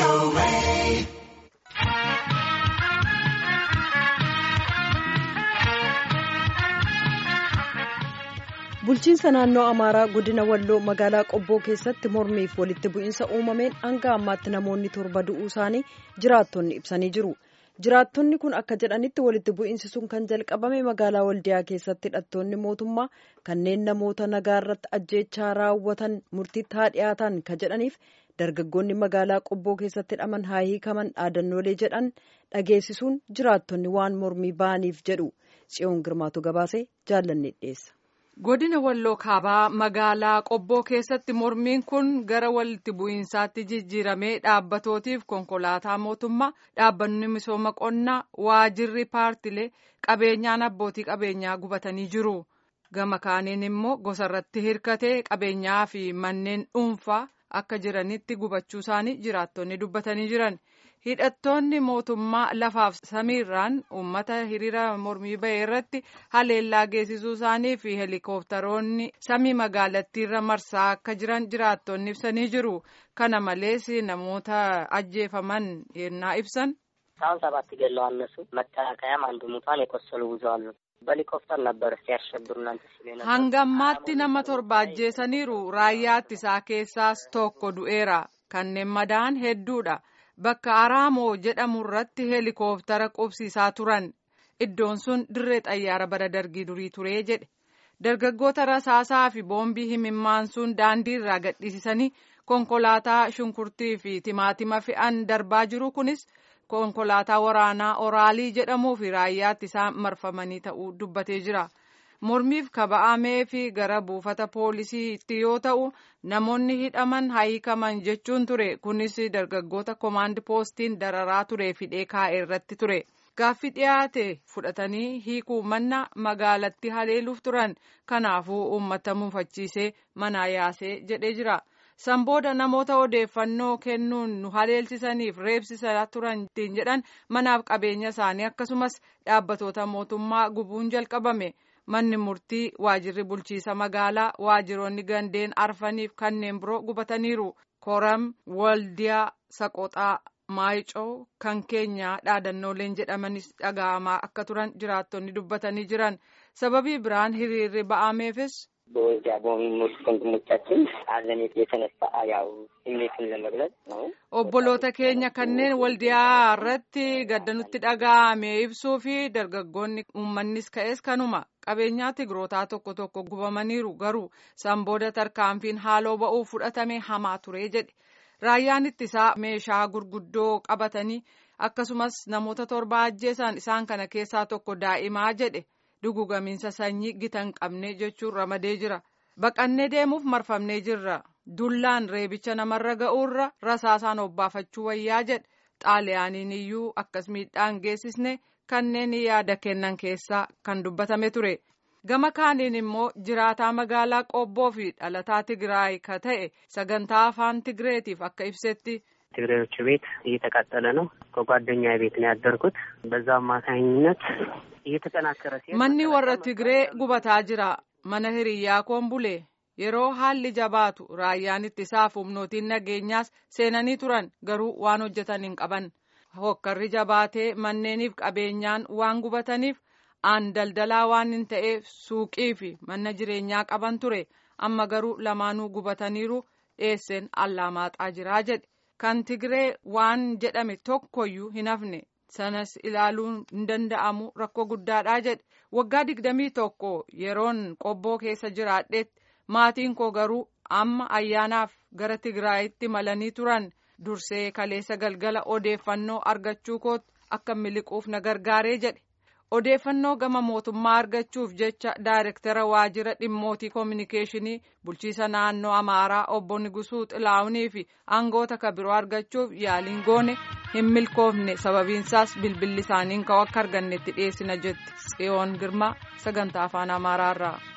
bulchiinsa naannoo amaaraa godina walloo magaalaa qobboo keessatti mormiif walitti bu'iinsa uumameen hanga ammaatti namoonni torba du'uu isaanii jiraattonni ibsanii jiru jiraattonni kun akka jedhanitti walitti bu'iinsi sun kan jalqabame magaalaa waldiyaa keessatti hidhattoonni mootummaa kanneen namoota nagaa irratti ajjeechaa raawwatan murtiitti haa dhiyaatan ka jedhaniif dargaggoonni magaalaa qobboo keessatti hidhaman haa hiikaman dhaadannoolee jedhan dhageessisuun jiraattonni waan mormii ba'aniif jedhu tsiyoon girmaatu gabaasee jaallanne dhiyeessa. godina walloo kaabaa magaalaa qobboo keessatti mormiin kun gara walitti bu'iinsaatti jijjiiramee dhaabbatootiif konkolaataa mootummaa dhaabbanni misooma qonnaa waajirri paartilee qabeenyaan abbootii qabeenyaa gubatanii jiru gama kaaniin immoo gosarratti hirkatee qabeenyaa fi manneen dhuunfaa akka jiranitti gubachuu isaanii jiraattonni dubbatanii jiran. hidhattoonni mootummaa lafaaf samiirraan uummata hiriira mormii bahee irratti haleellaa geessisuu isaanii fi heelikooftaroonni samii magaalattiirra marsaa akka jiran jiraattonni ibsanii jiru kana malees namoota ajjeefaman yennaa ibsan. አሁን ሰባት ገለዋል እነሱ መከላከያም አንዱ ሙቷን የቆሰሉ ብዙ አሉ። በሄሊኮፕተር ነበር ሲያሸብሩ እናንተ ሲሉ ነበር። hangammaatti nama torba ajjeesaniiru raayyaa ittisaa keessaas tokko du'eera kanneen madaa'an hedduudha. bakka araamoo jedhamu irratti heelikooftara qubsiisaa turan iddoon sun dirree xayyaara bara dargii durii turee jedhe dargaggoota rasaasaa fi boombii himimmaan sun daandii irraa gadhiisisanii konkolaataa shunkurtii fi timaatima fe'an darbaa jiru kunis konkolaataa waraanaa oraalii jedhamuu fi raayyaatti isaan marfamanii ta'uu dubbatee jira. mormiif kaba'amee fi gara buufata poolisiitti yoo ta'u namoonni hidhaman hiikaman jechuun ture kunis dargaggoota komaandi poostiin dararaa ture fidee kaa'e irratti ture gaaffii dhiyaate fudhatanii hiikuu manna magaalatti haleeluuf turan kanaafuu uummata mufachiisee manaa yaasee jedhee jira san booda namoota odeeffannoo kennuun nu haleelsisaniif reebsisaa turan ittiin jedhan manaaf qabeenya isaanii akkasumas dhaabbatoota mootummaa gubuun jalqabame. manni murtii waajirri bulchiisa magaalaa waajiroonni gandeen arfaniif kanneen biroo gubataniiru koram waldiyaa saqoxaa maayicoo kan keenyaa dhaadannooleen jedhamanis dhaga'amaa akka turan jiraattonni dubbatanii jiran sababii biraan hiriirri ba'ameefis. በወልዲያ በሞት ወንድሞቻችን ሐዘኔት የተነሳ ያው ስሜትን ለመግለጽ ነው። obboloota keenya kanneen waldiyaa irratti gaddanutti dhaga'ame ibsuu fi dargaggoonni uummannis ka'es kanuma qabeenyaa tigrootaa tokko tokko gubamaniiru garuu san booda tarkaanfiin haaloo ba'uu fudhatame hamaa ture jedhe raayyaan ittisaa meeshaa gurguddoo qabatanii akkasumas namoota torba ajjeesan isaan kana keessaa tokko daa'imaa jedhe dugugamiinsa sanyii gita hin qabne jechuun ramadee jira baqannee deemuuf marfamnee jirra dullaan reebicha namarra ga'uurra rasaasaan obbaafachuu wayyaa jedhe xaaliyaaniin iyyuu akkas miidhaan geessisne kanneen yaada kennan keessaa kan dubbatame ture gama kaaniin immoo jiraataa magaalaa qobboo fi dhalataa tigraay ka ta'e sagantaa afaan tigreetiif akka ibsetti. ትግሬዎቹ ቤት እየተቃጠለ ነው። ከጓደኛ ቤት ነው ያደርኩት። በዛ አማካኝነት እየተጠናከረ ሲሄድ manni warra tigree gubataa jira mana hiriyyaa koon bule yeroo haalli jabaatu raayyaan ittisaaf humnootiin nageenyaas seenanii turan garuu waan hojjetan hin qaban hokkarri jabaatee manneeniif qabeenyaan waan gubataniif aan daldalaa waan hin ta'eef suuqii fi mana jireenyaa qaban ture amma garuu lamaanuu gubataniiru dheesseen allaamaaxaa jiraa jedhe kan tigree waan jedhame tokkoyyuu hin hafne sanas ilaaluun hin danda'amu rakkoo guddaadhaa jedhe waggaa digdamii tokko yeroon qobboo keessa jiraadheetti maatiin koo garuu amma ayyaanaaf gara tigraayitti malanii turan dursee kaleessa galgala odeeffannoo argachuu kootti akka miliquuf na gargaaree jedhe odeeffannoo gama mootummaa argachuuf jecha daayirektara waajjira dhimmootii koominikeeshinii bulchiisa naannoo amaaraa obbo Nigusuu Xilaawunii fi aangoota kabiroo argachuuf yaaliin goone hin milkoofne sababiinsaas bilbilli isaaniin ka'u akka argannetti dhiyeessina jetti tsiyoon girmaa sagantaa afaan amaaraarraa.